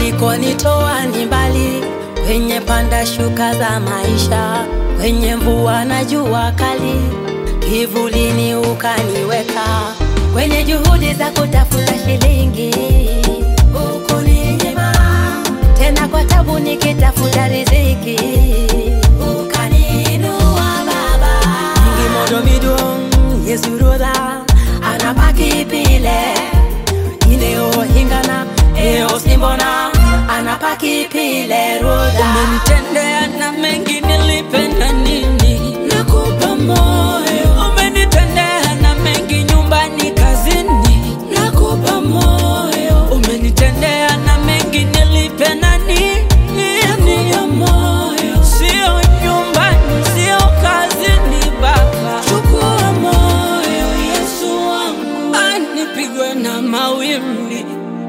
ulikonitoa ni mbali, kwenye panda shuka za maisha, kwenye mvua na jua kali, kivulini ukaniweka, kwenye juhudi za kutafuta shilingi ukuninyima, tena kwa tabu nikitafuta riziki ukaniinua Baba. Ngimodo midong yesurodha anapaki pile ineo hingana eo simbona anapaki pile rodha Umenitendea na mengi nilipenda nini? nakupa moyo Umenitendea na mengi nyumbani, kazini. nakupa moyo Umenitendea na mengi nilipenda nini? nakupa moyo Sio nyumbani, sio kazini, Baba. chukua moyo Yesu wangu Ah, nipigwe na mawimbi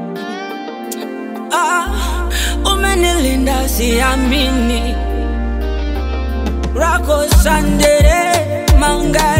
ah, umenilinda siamini rako sandere mangari